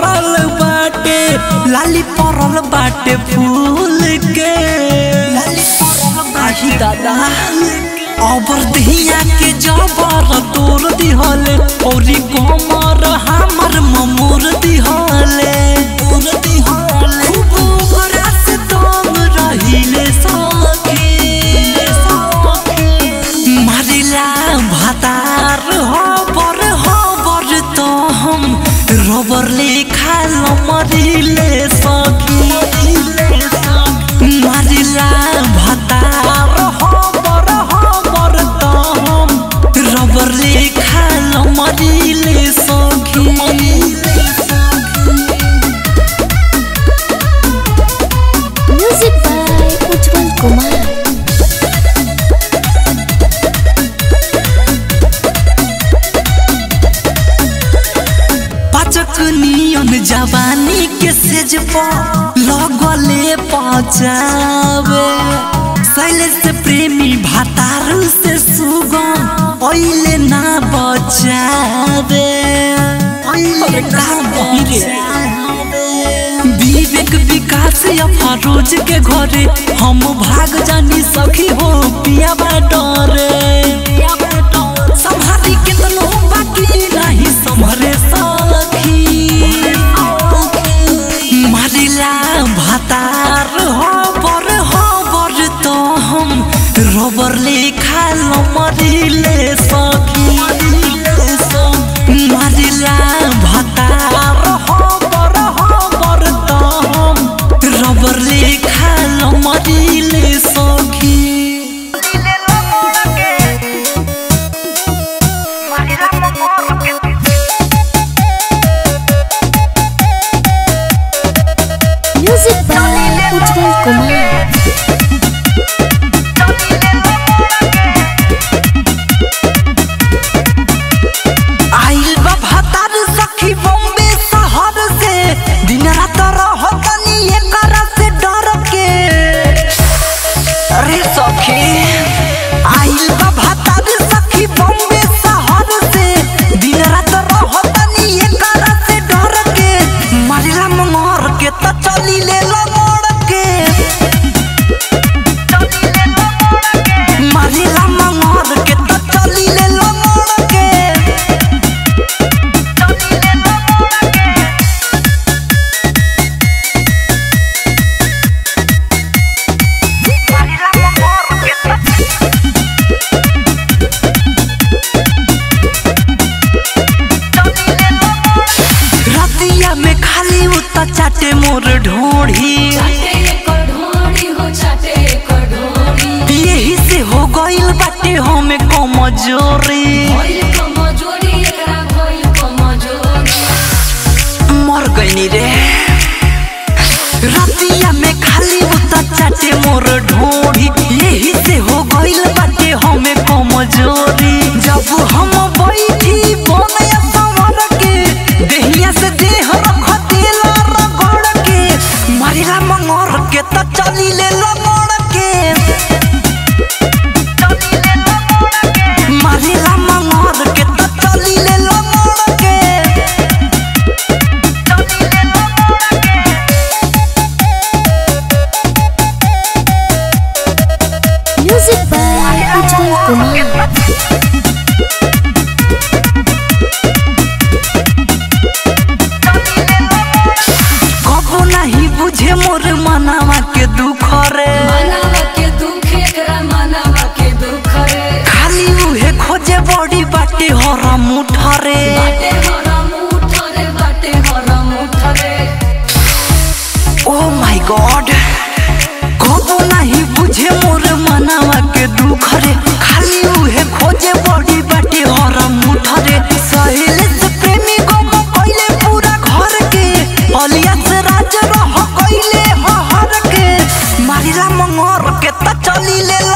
भरल बाटे लाली परल बाटे फूल के आही दादा अबर दहिया के जबर तोर दिहले औरी कमर हमर ममोर दिहले खूब ओकरा से तंग रहिले सखी मारिला भातार हबर हबर तो हम रबर लेखा मरिले सखी मारिला भातार हबर हबर तो हम रबर लेखा मरिले सखी Music by Ujjwal Kumar. पाचक नियन जवानी के सेज पर लगले पचावे शैलेश प्रेमी भातार से सुगम ओइले ना बचावे अरे का बहिरे विवेक विकास या फरोज के घरे हम भाग जानी सखी हो पिया डरे संभारी कितनो बाकी नहीं संभरे सखी मारिला भातार हबर हबर तो हम रबर लेखा मरिले सखी मारिला भातार हबर हबर तो हम रबर लेखा मरिले सखी Music by Ujjwal Kumar. आइल बा भातार सखी बॉम्बे शहर से दिन रात रहतनी एकर से डर के अरे सखी आइल बा भातार सखी बॉम्बे शहर से दिन रात रहतनी एकर से डर के मारिला मंगोर के त चली ले मोड़ के मारिला मंगोर के त चली ले मोड़ के रतिया में खाली उता चाटे मोर ढोढ़ी यही से हो गइल बाटे हमें कमजोरी मर गइनी रे रतिया में खाली उता चाटे मोर ढोढ़ी यही से हो गइल बाटे हमें कमजोरी जब हम बैठी बनया संवर के देहिया से देह रख देला रगड़ के मारिला मंगोर के त चली ले लगड़ के मारिला मंगोर के त चली ले लगड़ के Music by Ujjwal Kumar. कबो नहीं बुझे मोर मनावा के दुख रे खाली उहे खोजे बड़ी बाटे हर मुठ रे ओ माय गॉड कबो नहीं बुझे मोर मनावा के दुख रे खाली उहे खोजे बड़ी बाटे हर मुठ रे सहेले से प्रेमी गम कइले पूरा घर के अलिया से राज रह कइले हर के मारिला मंगोर के त चली ले